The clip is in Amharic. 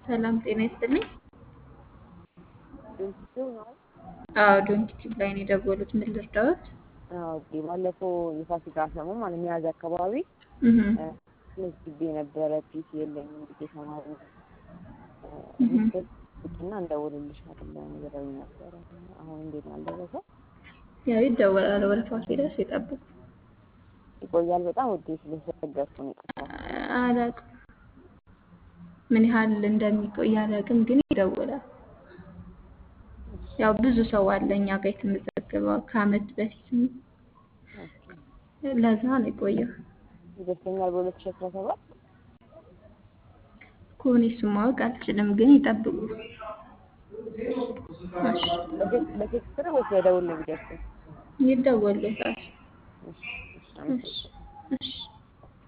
ሰላም ጤና ይስጥልኝ። ድርጅቱ ነው። አዎ ዶንኪቲቭ ላይ ነው የደወሉት። ምን ልርዳዎት? አዎ ኦኬ። ባለፈው የፋሲካ ሰሞን ማለት ሚያዝያ አካባቢ እህ መዝግቤ ነበረ። ፒሲ የለኝም ብዬ ተማሪ እህ እና እንደውልልሻለሁ ብለውኝ ነበረ። አሁን እንዴት ነው አልደረሰም? ያው ይደወላል። ወደ ፋሲለደርስ ይጠብቁ። ይቆያል በጣም ውዴ ስለተቸገርኩ ነው የጠፋው። አላውቅም ምን ያህል እንደሚቆይ አላውቅም፣ ግን ይደወላል። ያው ብዙ ሰው አለ እኛ ጋር የተመዘገበው ከአመት በፊት ለዛ ነው የቆየው። ይደርሰኛል በሁለት ሺህ አስራ ሰባት ከሆነ እሱን ማወቅ አልችልም፣ ግን ይጠብቁ። እሺ በቴክስት ነው ወይስ በደውል ነው የሚደርሰው? ይደወልለታል። እሺ እሺ አመሰግናለሁ። እሺ እሺ